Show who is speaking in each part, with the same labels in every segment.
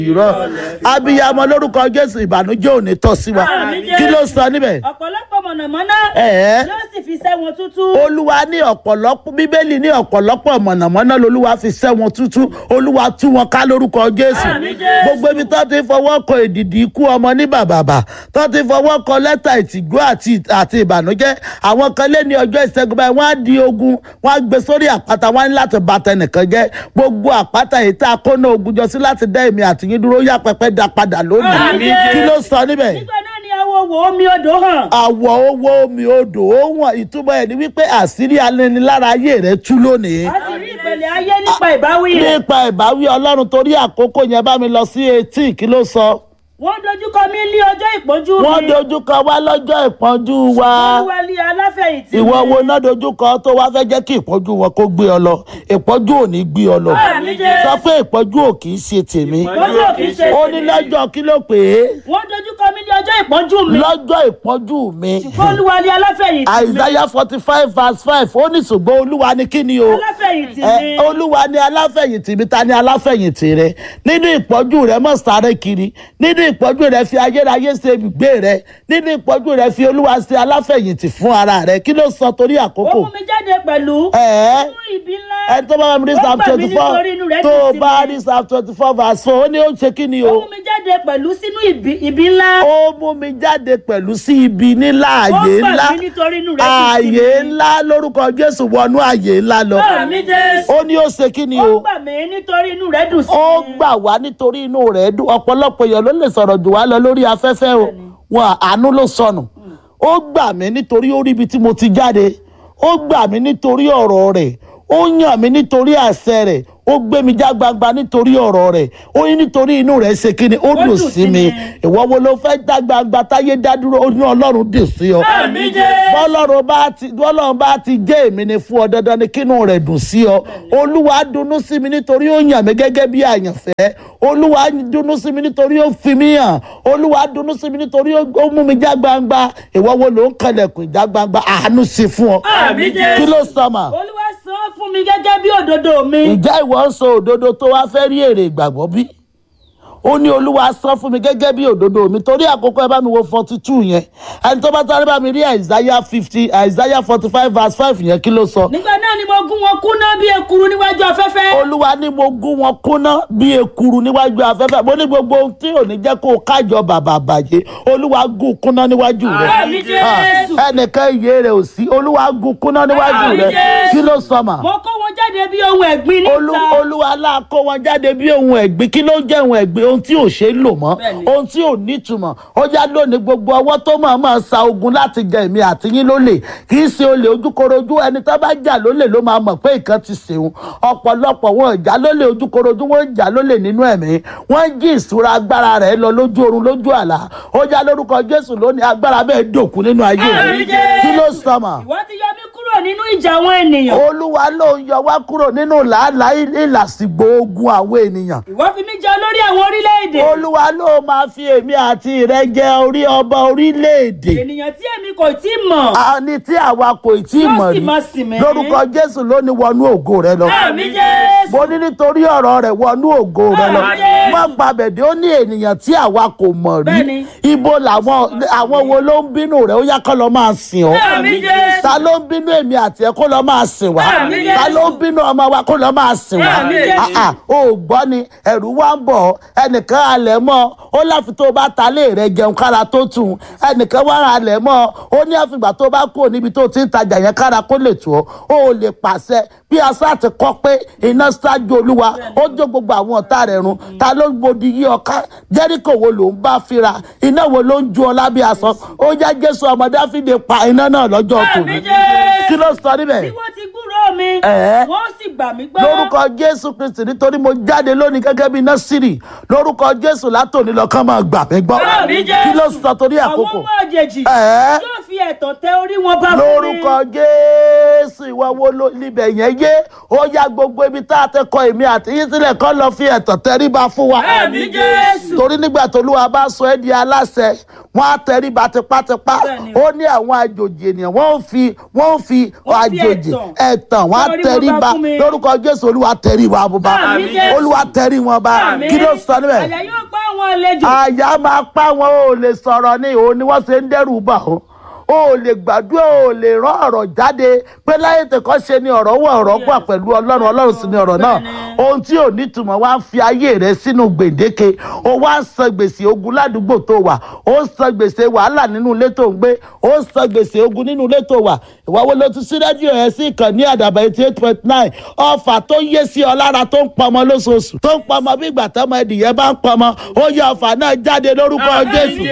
Speaker 1: irọ́ abiyamọ lórúkọ jésù ìbànújẹ́ ò ní tọ́ sí wa
Speaker 2: Àmín
Speaker 1: kí ló sọ níbẹ̀
Speaker 2: ọ̀pọ̀lọpọ̀ mọ̀nàmọ́ná
Speaker 1: Ẹ̀ẹ́.
Speaker 2: yóò sì fi sẹ́ wọn tútú.
Speaker 1: olúwa ní ọ̀pọ̀lọpọ̀ bíbélì ní ọ̀pọ̀lọpọ̀ mọ̀nàmọ́ná lolúwa fi sẹ́ wọn tútú olúwa tú wọn ká lórúkọ jésù
Speaker 2: Àmín Jésù.
Speaker 1: gbogbo ibi tó ti fọwọ́ kọ èdìdì ikú ọmọ ní bàbàbà tó ti fọwọ́ kọ lẹ́tà ìtìgbó àti àti ìbànújẹ́ àwọn kan lé ní ọjọ́ ìṣẹ́gun báyìí wọ́n á di ogun wọ́n á gbé sórí àpáta wọ́n á ní láti bà tẹnìkan jẹ́ gbogbo àpáta èyí tá a kó náà ogun jọ sí láti dá èmi àtìyín dúró yá pẹpẹ dá padà lónìí
Speaker 2: Àmín
Speaker 1: kí ló sọ níbẹ̀
Speaker 2: nígbà náà ni awo wo omi odò hàn.
Speaker 1: àwọ̀ owó omi odò ó wọ̀n ìtumọ̀ ẹ̀ ni wípé àṣírí alẹ́nilára ayé rẹ̀ tú lónìí.
Speaker 2: a sì rí ìpele ayé nípa ìbáwí rẹ̀.
Speaker 1: nípa ìbáwí ọlọ́run torí àkókò yẹn bá mi lọ sí etí kí ló sọ.
Speaker 2: wọ́n dojúkọ mí ní ọjọ́ ìpọ́njú mi.
Speaker 1: wọ́n dojúkọ wá lọ́jọ́ ìpọ́njú wa.
Speaker 2: wọ́n wá lé aláfẹ̀yìntì mi.
Speaker 1: ìwọ wo náà dojúkọ tó wá fẹ́ jẹ́ kí ìpọ́njú wọn kó gbé ọ lọ ìpọ́njú ò ní gbé ọ lọ.
Speaker 2: Àmín Jésù.
Speaker 1: sọ pé ìpọ́njú ò kì í ṣe tèmi.
Speaker 2: ìpọ́njú ò kì í ṣe
Speaker 1: ó ní lọ́jọ́ kí ló pè é
Speaker 2: wọ́n dojúkọ mí ní ọjọ́ ìpọ́njú mi.
Speaker 1: lọ́jọ́ ìpọ́njú mi.
Speaker 2: wọ́n wá lé aláfẹ̀yìntì mi.
Speaker 1: Isaiah forty five verse five ó ní ṣùgbọ́n olúwa ni kí ni o.
Speaker 2: aláfẹ̀yìntì
Speaker 1: Ẹ,
Speaker 2: mi.
Speaker 1: olúwa ni aláfẹ̀yìntì mi ta ni aláfẹ̀yìntì rẹ nínú ìpọ́jú rẹ mọ̀ sáré kiri nínú ìpọ́jú rẹ fi ayérayé ṣe ibùgbé rẹ nínú ìpọ́jú rẹ fi olúwa ṣe aláfẹ̀yìntì fún ara rẹ kí ló sọ torí
Speaker 2: ó
Speaker 1: àkókò.
Speaker 2: mú mi jáde pẹ̀lú.
Speaker 1: Ẹ̀ẹ́.
Speaker 2: nínú ibi ńlá.
Speaker 1: ẹni tó bá wà ní
Speaker 2: Ó
Speaker 1: psalm
Speaker 2: gbà mí
Speaker 1: twenty four
Speaker 2: nítorí inú rẹ̀
Speaker 1: tó
Speaker 2: dùn
Speaker 1: o
Speaker 2: sí
Speaker 1: bá
Speaker 2: mi.
Speaker 1: ní psalm twenty four verse four ó ní ó ń ṣe kí ni
Speaker 2: ó
Speaker 1: o.
Speaker 2: mú mi jáde pẹ̀lú sínú ibi ibi ńlá.
Speaker 1: ó mú mi jáde pẹ̀lú sí ibi nílá ààyè
Speaker 2: ó gbà
Speaker 1: ńlá
Speaker 2: mí nítorí inú rẹ̀ dùn sí mi.
Speaker 1: ààyè ńlá lórúkọ jésù wọnú ààyè ńlá lọ
Speaker 2: Àmín Jésù.
Speaker 1: ó ní ó ṣe kí ni
Speaker 2: ó
Speaker 1: o.
Speaker 2: gbà mí nítorí inú rẹ̀ dùn sí
Speaker 1: ó
Speaker 2: mi.
Speaker 1: gbà wá nítorí inú rẹ̀ dùn ọ̀pọ̀lọpọ̀ èèyàn ló lè sọ̀rọ̀ jù wá lọ lórí afẹ́fẹ́ o wọn àánú ló sọnù ó gbà mí nítorí ó rí ibi tí mo ti jáde ó gbà mí nítorí ọ̀rọ̀ rẹ̀ ó yàn mí nítorí àṣẹ rẹ̀ ó gbé mi já gbangba nítorí ọ̀rọ̀ rẹ̀ ó ní nítorí inú rẹ̀ ṣe kí ni ó dùn sí mi ìwọ wo ló fẹ́ já gbangba táyé dá dúró ó ní ọlọ́run dùn sí ọ
Speaker 2: Àmín Jésù.
Speaker 1: bọ́lọ́run bá ti bọ́lọ́run bá ti jẹ́ èmi ni fún ọ dandan ni kínú rẹ̀ dùn sí ọ olúwa dunnú sí mi nítorí ó yàn mí gẹ́gẹ́ bí àyànfẹ́ olúwa dunnú sí mi nítorí ó fi mí hàn olúwa dunnú sí mi nítorí ó ó mú mi já gbangba ìwọ wo ló ń kẹlẹ̀kùn já gbangba àánú sí fún ọ
Speaker 2: Àmín Jésù.
Speaker 1: kí ló sọ mà
Speaker 2: olúwa san fún mi gẹ́gẹ́ bí òdodo mi.
Speaker 1: ǹjẹ́ ìwọ ń sọ òdodo tó wá fẹ́ rí èrè ìgbàgbọ́ bí? ó ní olúwa san fún mi gẹ́gẹ́ bí òdodo mi torí àkókò ẹ bá mi wo forty two yẹn ẹni tó bá sáré bá mi rí isaiah fifty isaiah forty five verse five yẹn kí ló sọ.
Speaker 2: nígbà náà ni mo gún wọn kúnná bí ekuru níwájú afẹ́fẹ́.
Speaker 1: olúwa ní mo gún wọn kúnná bí ekuru níwájú afẹ́fẹ́ mo ní gbogbo ohun tí ò ní jẹ́ kó o kájọ bàbà bàjẹ́ olúwa gún kúnná níwájú rẹ
Speaker 2: Àmín Jésù.
Speaker 1: Ah, ẹnìkan iye rẹ ò sí olúwa gún kúnná níwájú
Speaker 2: Àmín
Speaker 1: rẹ
Speaker 2: Jésù.
Speaker 1: kí ló sọ mà.
Speaker 2: mo kó wọn jáde bí ohun ẹ̀gbin
Speaker 1: Olú-
Speaker 2: níta.
Speaker 1: olúwa la kó wọn jáde bí ohun ẹ̀gbin kí ló jẹ́ ohun ẹ̀gbin ohun tí ò ṣe é lò mọ́
Speaker 2: Bẹ́ẹ̀ni.
Speaker 1: ohun tí ò nítumọ̀ ó já lónìí gbogbo ọwọ́ tó máa máa sa ogun láti jẹ èmi àti yín lólè kì í ṣe olè ojúkorojú ẹni tó bá jà lólè ló máa mọ̀ pé nǹkan ti ṣeun ọ̀pọ̀lọpọ̀ wọn ò já lólè ojúkorojú wọn ò já lólè nínú ẹ̀mí wọ́n jí ìṣúra agbára rẹ̀ lọ lójú oorun lójú àlá ó já lórúkọ jésù lónìí agbára bẹ́ẹ̀ dòkú nínú ayé rẹ̀
Speaker 2: Àmín Jésù.
Speaker 1: kí ló sọ mà
Speaker 2: ìwọ ti yọ mí kúrò nínú ìjà àwọn ènìyàn.
Speaker 1: olúwa ló ń yọ wá kúrò nínú làálàá ìlàsìgbò ogun àwọn ènìyàn
Speaker 2: ìwọ fi mí jẹ olórí àwọn orílẹ̀-èdè.
Speaker 1: olúwa ló máa fi èmi àti rẹ jẹ orí ọba orílẹ̀-èdè
Speaker 2: ènìyàn tí èmi kò tí ì mọ̀.
Speaker 1: àní tí àwa kò tí ì
Speaker 2: Yóò
Speaker 1: mọ̀
Speaker 2: sì
Speaker 1: rí
Speaker 2: máa sìn mí.
Speaker 1: lórúkọ jésù ló ní wọnú ògo rẹ lọ
Speaker 2: Àmín Jésù.
Speaker 1: mo ní nítorí ọ̀rọ̀ rẹ̀ wọnú ògo rẹ lọ
Speaker 2: Àmín Jésù.
Speaker 1: má gbàbẹ̀dẹ̀ ó ní ènìyàn tí àwa kò mọ̀ rí
Speaker 2: Bẹ́ẹ̀ni.
Speaker 1: ibo làwọn àwọn wo ló ń bínú rẹ̀ ó yá kọ́ lọ máa sìn ọ́
Speaker 2: Àmín Jésù.
Speaker 1: ta ló ń bínú èmi àti ẹ kó lọ máa sìn wá
Speaker 2: Àmín
Speaker 1: ta
Speaker 2: Jésù.
Speaker 1: ló ń bínú ọmọ wa kó lọ máa sìn wá
Speaker 2: Àmín Jésù.
Speaker 1: Ah, ah, o ò gbọ́ ni ẹ̀rù wá ń bọ̀ ẹnìkan alẹ̀ mọ́ ó láfi tó bá ta lé rẹ̀ jẹun kára tó tù ú ẹnìkan wá alẹ̀ mọ́ ó ní àfìgbà tó bá kúrò níbi tó ti ń tajà yẹn kára kó lè tù ọ́ ó ò lè pàṣẹ bí asá ti kọ́ pé iná ṣáájú olúwa ó jó gbogbo àwọn ọ̀tá rẹ̀ run ta ló gbòdì yí ọká jẹ́ríkò wo ló ń bá fira iná wo ló ń ju ọ lábẹ́ aṣọ ó já jésù ọmọ dáfídè pa iná náà lọ́jọ́ tòun
Speaker 2: Àmín Jésù.
Speaker 1: kí ló sọ níbẹ̀
Speaker 2: bí wọ́n ti gbúròó mi.
Speaker 1: Ẹ̀ẹ́.
Speaker 2: wọ́n sì gbà mí gbọ́.
Speaker 1: lórúkọ jésù kristi nítorí mo jáde lónìí gẹ́gẹ́ bí násìrì lórúkọ jésù látòní lọ́kàn máa gbà mí gbọ́
Speaker 2: Àmín Jésù.
Speaker 1: kí ló sọ torí
Speaker 2: àwọn
Speaker 1: àkókò
Speaker 2: ọmọ àjèjì.
Speaker 1: Ẹ̀ẹ́.
Speaker 2: yóò fi ẹ̀tàn tẹ orí wọn bá fún mi.
Speaker 1: lórúkọ jésù ìwọ wo ló níbẹ̀ yẹn yé ó yá gbogbo ibi tá a ti kọ èmi àti yín sílẹ̀ kọ́ lọ fi ẹ̀tàn tẹríba fún wa
Speaker 2: Àmín Jésù.
Speaker 1: torí nígbà tó lúwa bá sọ ẹ́ di aláṣẹ wọ́n á tẹríba tipátipá
Speaker 2: Bẹ́ẹ̀ni.
Speaker 1: ó ní àwọn àjòjì ènìyàn wọ́n ń fi wọ́n ń fi
Speaker 2: Wọ́n fi
Speaker 1: àjòjì
Speaker 2: ẹ̀tàn.
Speaker 1: ẹ̀tàn wọ́n á
Speaker 2: Lórí wọn bá
Speaker 1: tẹríba
Speaker 2: fún mi.
Speaker 1: lórúkọ jésù olúwa tẹrí wa bùbá
Speaker 2: Àmín, Jésù.
Speaker 1: olúwa tẹrí wọn bá
Speaker 2: Àmín.
Speaker 1: kí ló sọ níbẹ̀
Speaker 2: àyà yóò pa àwọn àlejò.
Speaker 1: àyà máa pa wọn ò lè sọ̀rọ̀ ní òun ni wọ́n ṣe ń dẹ́rù bà ó o ò lè gbàdúrà o ò lè rán ọ̀rọ̀ jáde pé láyé tẹ̀kọ́ ṣe ni ọ̀rọ̀ wọ̀ ọ̀rọ̀ gbà pẹ̀lú ọlọ́run ọlọ́run sì ni ọ̀rọ̀ náà
Speaker 2: Bẹ́ẹ̀ni.
Speaker 1: ohun tí ò nítumọ̀ wá ń fi ayé rẹ sínú gbèǹdéke o wá ń san gbèsè ogun ládùúgbò tó wà o ń san gbèsè wàhálà nínú ilé tó ń gbé o ń san gbèsè ogun nínú ilé tó wà ìwáwo ló ti sí rédíò ẹ̀ sí ìkànnì àdàbà eighty eight point nine ọfà tó yé sí ọ lára tó ń pọmọ lóṣooṣù tó ń pọmọ bí ìgbà tọmọ ẹdìyẹ bá ń pọmọ ó yẹ ọfà náà jáde lórúkọ jésù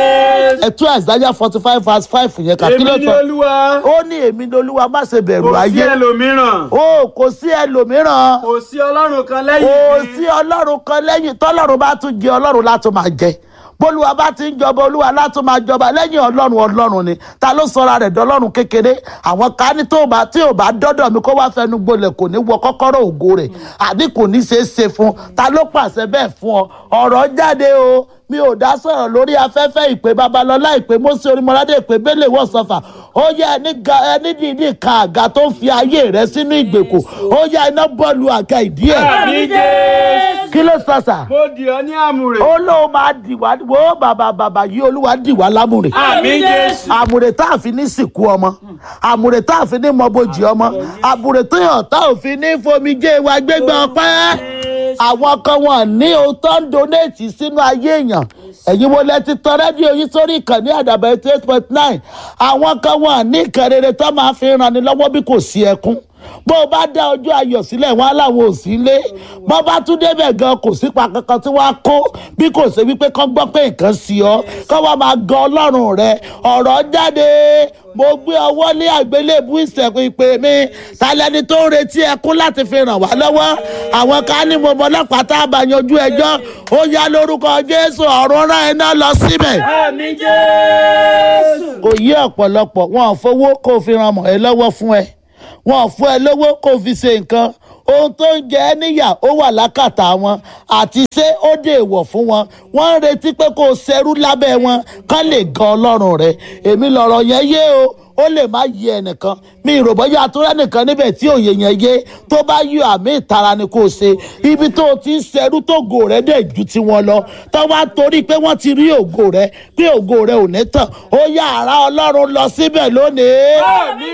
Speaker 1: ẹtú àìsáyà forty five verse five yẹn kà kí ló
Speaker 3: èmi ni
Speaker 1: sọ
Speaker 3: olúwa
Speaker 1: ó ní èmi ni olúwa má ṣe bẹ̀rù
Speaker 3: kò sí
Speaker 1: ayé
Speaker 3: ẹlòmíràn
Speaker 1: ó kò sí ẹlòmíràn
Speaker 3: kò sí ọlọ́run kan lẹ́yìn
Speaker 1: kò
Speaker 3: mi.
Speaker 1: sí ọlọ́run kan lẹ́yìn tọ́lọ́run bá tún jẹ ọlọ́run látún máa jẹ bólúwa bá ti ń jọba olúwa látún máa jọba lẹ́yìn ọlọ́run ọlọ́run ni ta ló sọra rẹ̀ dọ́lọ́run kékeré àwọn ká ní tó bá tí ò bá dọ́dọ̀ mi kó wá fẹnu gbolẹ̀ kò ní wọ kọ́kọ́rọ́ ògo rẹ̀ àbí kò ní ṣeé ṣe fún ta ló pàṣẹ bẹ́ẹ̀ fún ọ ọ̀rọ̀ jáde o mi ò dá sọ̀rọ̀ lórí afẹ́fẹ́ ìpè babalọ́lá ìpè mọ́sí orímọ́ládé ìpè bẹ́lẹ̀ wọ̀ sọ́fà ó yẹ ẹni ga ẹni dìídì ka àga tó ń fi ayé rẹ sínú ìgbèkùn ó yẹ iná bọ́ọ̀lù àga ìdí ẹ̀
Speaker 3: àmì jésù.
Speaker 1: kí ló sọ sà
Speaker 3: mo dì ọ́ ní àmùrè.
Speaker 1: ó lóun máa dì wá wo bàbà bàbà yìí olúwa dì wá lámùrè
Speaker 3: àmì jésù.
Speaker 1: àmùrè tá a fi ní sìnkú ọmọ àmùrè tá a fi ní mọ́bojì ọmọ àmùrè tó yàn tá a fi ní fomijé wa gbégbá ọpẹ́ àwọn kan wọn ní òótọ́ ń donate sínú ayé èèyàn ẹ̀yin wo lẹ ti tọ rédíò yìí sórí ìkànnì àdàbà eighty eight point nine àwọn kan wọn ní ìkàn rere tó máa fi ràn ní lọ́wọ́ bí kò sí ẹkún bó o bá dá ọjọ́ ayọ̀ sílẹ̀ wọn aláwọ̀ ò sí lé bó bá tún débẹ̀ gan kò sípa kankan tí wọ́n á kó bí kò ṣe wípé kán gbọ́ pé nǹkan sí ọ kán wá máa gan ọlọ́run rẹ ọ̀rọ̀ jáde mo gbé ọwọ́ lé àgbélébú ìsẹ̀kùn ìpè mi tálẹ́ni tó ń retí ẹkún láti fi ràn wá lọ́wọ́ àwọn ká ní mo mọ ọlọ́pàá tá a bá yanjú ẹjọ́ ó yá lórúkọ jésù ọ̀run rán iná lọ síbẹ̀
Speaker 2: àmì jésù.
Speaker 1: kò yí ọ̀pọ̀lọpọ̀ wọn ò fowó kó o fi ran mọ̀ ẹ lọ́wọ́ fún ẹ wọn ò fún ẹ lówó kó o fi ṣe nǹkan ohun tó ń jẹ ẹ́ níyà ó wà lákàtà wọn àti ṣé ó dé èèwọ̀ fún wọn wọ́n ń retí pé kó o ṣerú lábẹ́ wọn kán lè gan ọlọ́run rẹ èmi lọ̀rọ̀ yẹn yé o ó lè má yé ẹnìkan mi ìròbọ́yà àtúrẹ́ nìkan níbẹ̀ tí òye yẹn yé tó bá yọ àmì ìtara ni kò ṣe ibi tó o ti ń ṣerú tó ògo rẹ dẹ̀ ju tiwọn lọ tó wá torí pé wọ́n ti rí ògo rẹ pé ògo rẹ ò ní tàn ó yá ara ọlọ́run lọ síbẹ̀ lónìí
Speaker 3: àmì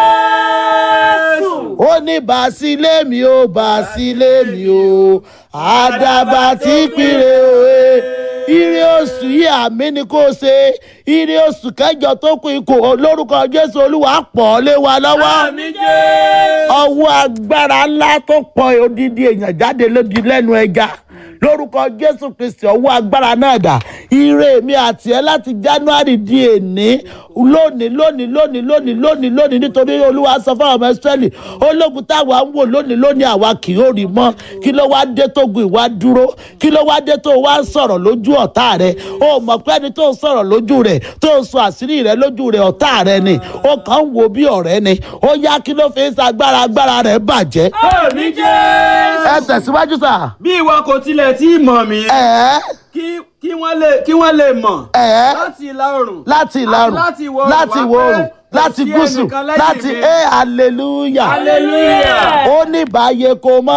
Speaker 3: jésù.
Speaker 1: ó ní bàásílẹ̀ mi ó bàásílẹ̀ mi ó àdàbà tí péré òye ire oṣù yìí àmì ni kò ṣe ire oṣù kẹjọ tó kù ikú lórúkọ jésù olúwa pọ̀ lé wa lọ́wọ́
Speaker 3: àmì jésù.
Speaker 1: ọwọ́ agbára ńlá tó pọ̀ odidi èèyàn jáde lódi lẹ́nu ẹja lórúkọ jésù kristi ọwọ́ agbára náà dà ire mi àti ẹ láti january di èní lónìí lónìí lónìí lónìí lónìí lónìí nítorí olúwa sọ fún ọmọ ìsírẹ́lì ológun táwa ń wò lónìí lónìí àwa kì yóò rí mọ́ kí ló wá dé tó gun ìwà dúró kí ló wá dé tó wá ń sọ̀rọ̀ lójú ọ̀tá rẹ o mọ̀ pé ẹni tó ń sọ̀rọ̀ lójú rẹ̀ tó ń sọ àṣírí rẹ lójú rẹ̀ ọ̀tá rẹ ni ó kàn ń wo bí ọ̀rẹ́ ni ó yá kí ló fi ń sa agbára agbára rẹ̀ bàjẹ́
Speaker 3: àmì jésù.
Speaker 1: ẹ tẹ̀síwájú sà
Speaker 3: bí ìwọ kò tilẹ̀ tí ì mọ̀ mí
Speaker 1: ẹ̀
Speaker 3: kí kí wọ́n lè kí wọ́n lè mọ̀
Speaker 1: ẹ̀
Speaker 3: láti ìlà oòrùn
Speaker 1: láti ìlà oòrùn
Speaker 3: láti ìwọ̀ oòrùn
Speaker 1: láti
Speaker 3: wá
Speaker 1: ìwọ̀
Speaker 3: pé
Speaker 1: oòrùn
Speaker 3: kò
Speaker 1: láti
Speaker 3: sí
Speaker 1: gúúsù
Speaker 3: ẹnìkan lẹ́yìn
Speaker 1: láti
Speaker 3: mi.
Speaker 1: ẹ hallelujah
Speaker 3: hallelujah.
Speaker 1: ó ní báyé kò mọ